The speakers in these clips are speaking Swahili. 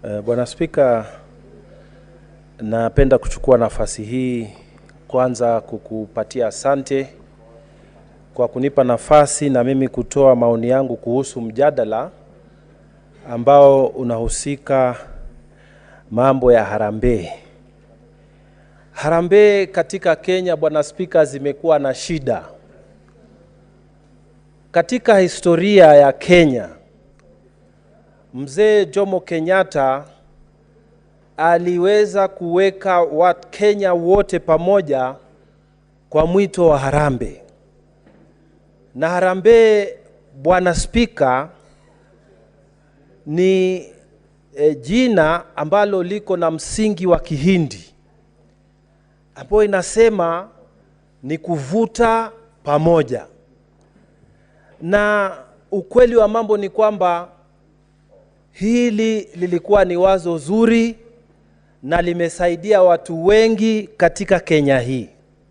Uh, Bwana Spika, napenda kuchukua nafasi hii kwanza kukupatia asante kwa kunipa nafasi na mimi kutoa maoni yangu kuhusu mjadala ambao unahusika mambo ya harambee. Harambee katika Kenya, Bwana Spika, zimekuwa na shida. Katika historia ya Kenya, Mzee Jomo Kenyatta aliweza kuweka Wakenya wote pamoja kwa mwito wa harambee. Na harambee, Bwana Spika, ni e, jina ambalo liko na msingi wa Kihindi ambayo inasema ni kuvuta pamoja, na ukweli wa mambo ni kwamba hili lilikuwa ni wazo zuri na limesaidia watu wengi katika Kenya hii.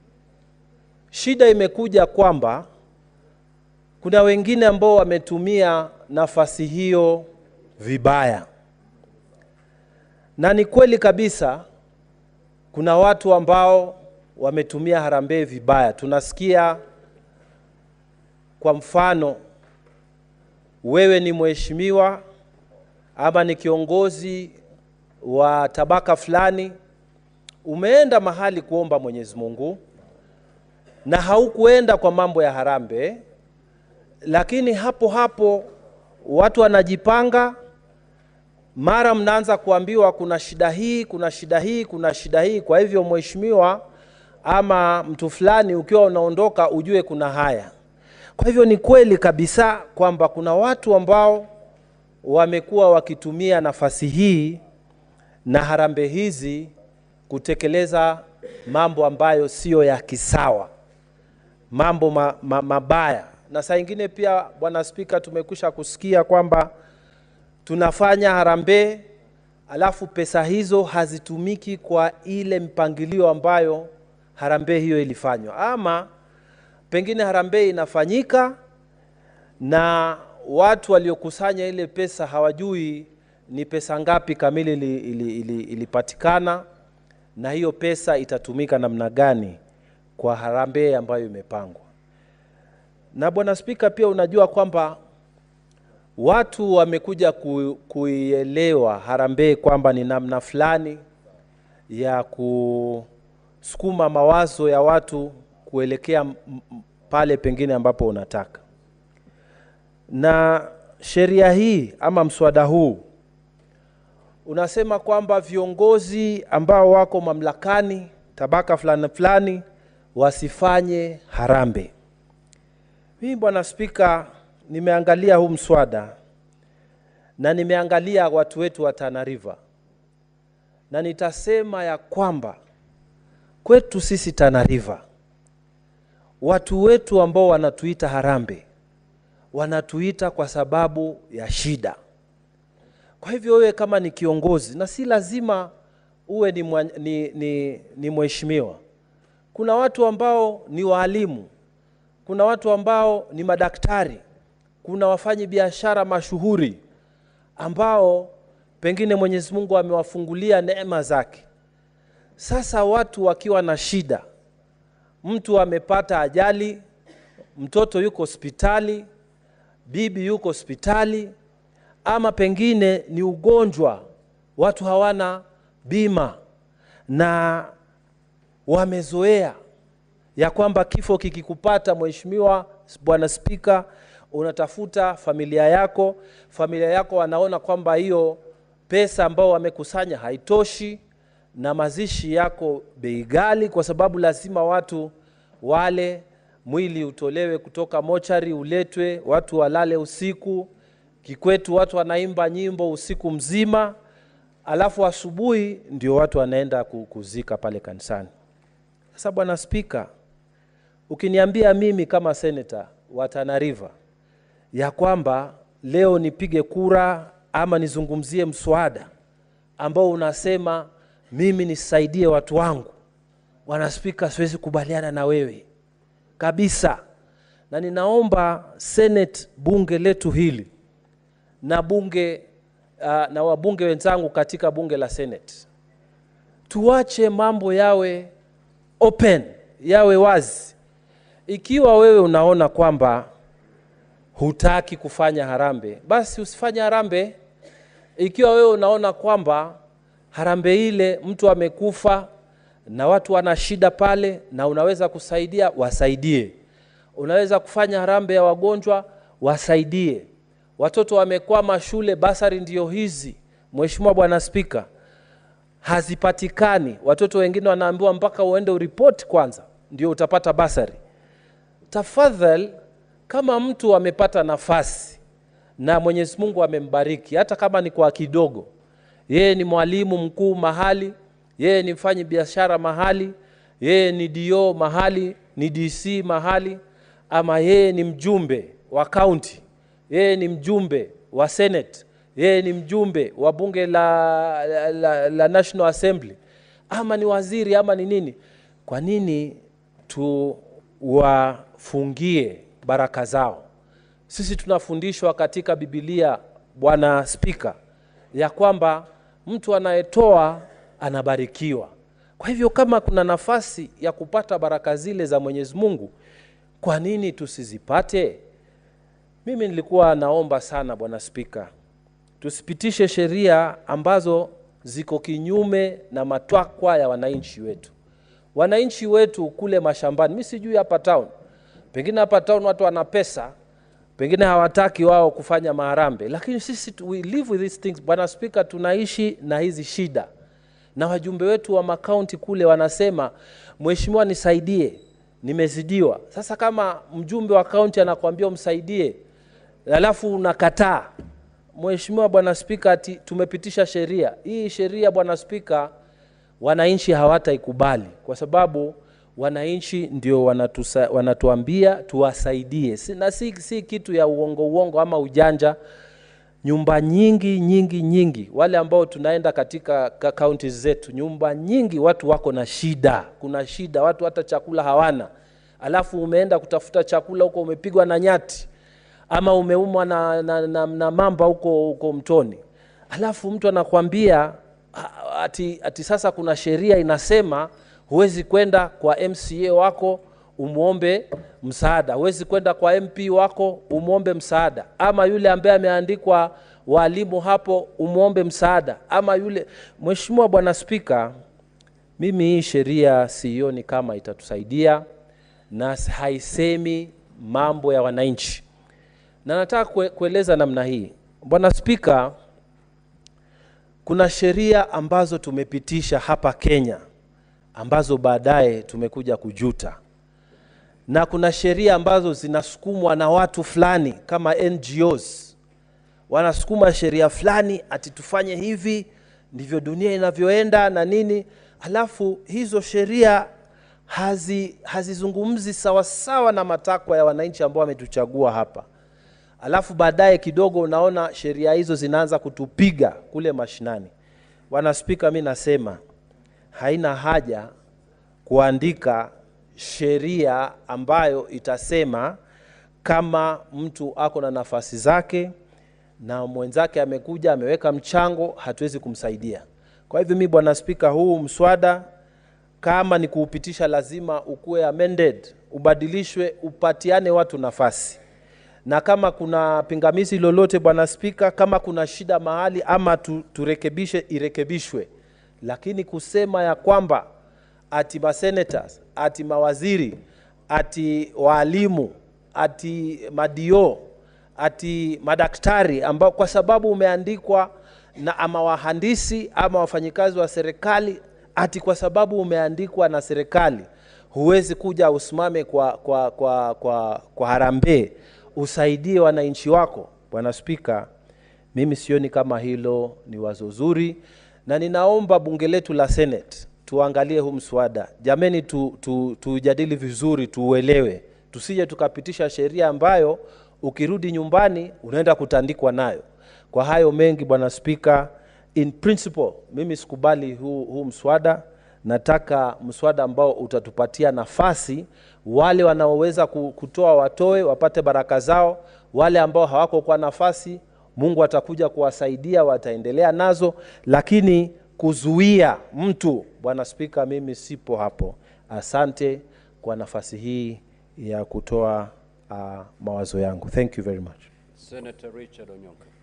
Shida imekuja kwamba kuna wengine ambao wametumia nafasi hiyo vibaya, na ni kweli kabisa kuna watu ambao wametumia harambee vibaya. Tunasikia kwa mfano, wewe ni mheshimiwa ama ni kiongozi wa tabaka fulani, umeenda mahali kuomba Mwenyezi Mungu na haukuenda kwa mambo ya harambee, lakini hapo hapo watu wanajipanga, mara mnaanza kuambiwa kuna shida hii, kuna shida hii, kuna shida hii. Kwa hivyo mheshimiwa ama mtu fulani, ukiwa unaondoka ujue kuna haya. Kwa hivyo ni kweli kabisa kwamba kuna watu ambao wamekuwa wakitumia nafasi hii na harambee hizi kutekeleza mambo ambayo siyo ya kisawa, mambo ma, ma, mabaya. Na saa ingine pia, Bwana Spika, tumekwisha kusikia kwamba tunafanya harambee alafu pesa hizo hazitumiki kwa ile mpangilio ambayo harambee hiyo ilifanywa, ama pengine harambee inafanyika na watu waliokusanya ile pesa hawajui ni pesa ngapi kamili ili, ili, ili, ilipatikana na hiyo pesa itatumika namna gani kwa harambee ambayo imepangwa. Na Bwana Spika, pia unajua kwamba watu wamekuja ku, kuielewa harambee kwamba ni namna fulani ya kusukuma mawazo ya watu kuelekea pale pengine ambapo unataka na sheria hii ama mswada huu unasema kwamba viongozi ambao wako mamlakani tabaka fulani fulani wasifanye harambee. Mimi Bwana Spika, nimeangalia huu mswada na nimeangalia watu wetu wa Tana River na nitasema ya kwamba kwetu sisi Tana River watu wetu ambao wanatuita harambee wanatuita kwa sababu ya shida. Kwa hivyo wewe kama ni kiongozi, na si lazima uwe ni, mwa, ni, ni, ni mheshimiwa. Kuna watu ambao ni waalimu, kuna watu ambao ni madaktari, kuna wafanyi biashara mashuhuri ambao pengine Mwenyezi Mungu amewafungulia neema zake. Sasa watu wakiwa na shida, mtu amepata ajali, mtoto yuko hospitali, bibi yuko hospitali, ama pengine ni ugonjwa, watu hawana bima na wamezoea ya kwamba kifo kikikupata, Mheshimiwa Bwana Spika, unatafuta familia yako, familia yako wanaona kwamba hiyo pesa ambao wamekusanya haitoshi, na mazishi yako bei ghali, kwa sababu lazima watu wale mwili utolewe kutoka mochari uletwe, watu walale usiku. Kikwetu watu wanaimba nyimbo usiku mzima, alafu asubuhi ndio watu wanaenda kuzika pale kanisani. Sasa Bwana Spika, ukiniambia mimi kama seneta wa Tana River ya kwamba leo nipige kura ama nizungumzie mswada ambao unasema mimi nisaidie watu wangu, Bwana Spika, siwezi kubaliana na wewe kabisa, na ninaomba Senate bunge letu hili na bunge uh, na wabunge wenzangu katika bunge la Senate, tuache mambo yawe open, yawe wazi. Ikiwa wewe unaona kwamba hutaki kufanya harambee, basi usifanye harambee. Ikiwa wewe unaona kwamba harambee ile mtu amekufa na watu wana shida pale na unaweza kusaidia, wasaidie. Unaweza kufanya harambee ya wagonjwa, wasaidie. Watoto wamekwama shule, basari ndio hizi, Mheshimiwa Bwana Spika, hazipatikani. Watoto wengine wanaambiwa mpaka uende uripoti kwanza ndio utapata basari. Tafadhali, kama mtu amepata nafasi na Mwenyezi Mungu amembariki, hata kama ni kwa kidogo, yeye ni mwalimu mkuu mahali, yeye ni mfanyi biashara mahali, yeye ni DO mahali, ni DC mahali, ama yeye ni mjumbe wa kaunti, yeye ni mjumbe wa Senate, yeye ni mjumbe wa bunge la, la, la, la National Assembly, ama ni waziri ama ni nini, kwa nini tuwafungie baraka zao? Sisi tunafundishwa katika Biblia, Bwana Spika, ya kwamba mtu anayetoa anabarikiwa. Kwa hivyo kama kuna nafasi ya kupata baraka zile za Mwenyezi Mungu, kwa nini tusizipate? Mimi nilikuwa naomba sana Bwana Spika, tusipitishe sheria ambazo ziko kinyume na matakwa ya wananchi wetu. Wananchi wetu kule mashambani, mi sijui hapa town, pengine hapa town watu wana pesa, pengine hawataki wao kufanya maharambe, lakini sisi tu- we live with these things. Bwana Spika, tunaishi na hizi shida, na wajumbe wetu wa makaunti kule wanasema, mheshimiwa, nisaidie, nimezidiwa. Sasa kama mjumbe wa kaunti anakuambia umsaidie, alafu unakataa, Mheshimiwa Bwana Spika, ati tumepitisha sheria hii. Sheria Bwana Spika, wananchi hawataikubali kwa sababu wananchi ndio wanatusa, wanatuambia tuwasaidie, si, na si, si kitu ya uongo uongo ama ujanja. Nyumba nyingi nyingi nyingi, wale ambao tunaenda katika ka- kaunti zetu, nyumba nyingi watu wako na shida, kuna shida, watu hata chakula hawana, alafu umeenda kutafuta chakula huko, umepigwa na nyati ama umeumwa na, na, na, na mamba huko huko mtoni, alafu mtu anakwambia a- ati, ati sasa kuna sheria inasema huwezi kwenda kwa MCA wako umwombe msaada, huwezi kwenda kwa MP wako umwombe msaada, ama yule ambaye ameandikwa walimu hapo umwombe msaada, ama yule. Mheshimiwa Bwana Spika, mimi hii sheria sioni kama itatusaidia na haisemi mambo ya wananchi, na nataka kue, kueleza namna hii Bwana Spika, kuna sheria ambazo tumepitisha hapa Kenya ambazo baadaye tumekuja kujuta, na kuna sheria ambazo zinasukumwa na watu fulani kama NGOs, wanasukuma sheria fulani ati tufanye hivi, ndivyo dunia inavyoenda na nini, halafu hizo sheria hazi hazizungumzi sawasawa na matakwa ya wananchi ambao wametuchagua hapa alafu baadaye kidogo unaona sheria hizo zinaanza kutupiga kule mashinani. Bwana Spika, mi nasema haina haja kuandika sheria ambayo itasema kama mtu ako na nafasi zake na mwenzake amekuja ameweka mchango, hatuwezi kumsaidia. Kwa hivyo mi Bwana Spika, huu mswada kama ni kuupitisha, lazima ukuwe amended, ubadilishwe, upatiane watu nafasi na kama kuna pingamizi lolote Bwana Spika, kama kuna shida mahali ama tu, turekebishe, irekebishwe, lakini kusema ya kwamba ati masenators ati mawaziri ati waalimu ati madio ati madaktari ambao kwa sababu umeandikwa na ama wahandisi ama wafanyikazi wa serikali ati kwa sababu umeandikwa na serikali huwezi kuja usimame kwa, kwa, kwa, kwa, kwa harambee usaidie wananchi wako. Bwana Spika, mimi sioni kama hilo ni wazo zuri, na ninaomba bunge letu la Senate tuangalie huu mswada jameni, tu, tu, tujadili vizuri, tuuelewe, tusije tukapitisha sheria ambayo ukirudi nyumbani unaenda kutandikwa nayo. Kwa hayo mengi, Bwana Spika, in principle mimi sikubali huu, huu mswada. Nataka mswada ambao utatupatia nafasi wale wanaoweza ku- kutoa watoe, wapate baraka zao, wale ambao hawako kwa nafasi Mungu atakuja kuwasaidia, wataendelea nazo, lakini kuzuia mtu, Bwana Spika, mimi sipo hapo. Asante kwa nafasi hii ya kutoa uh, mawazo yangu. Thank you very much. Senator Richard Onyonka.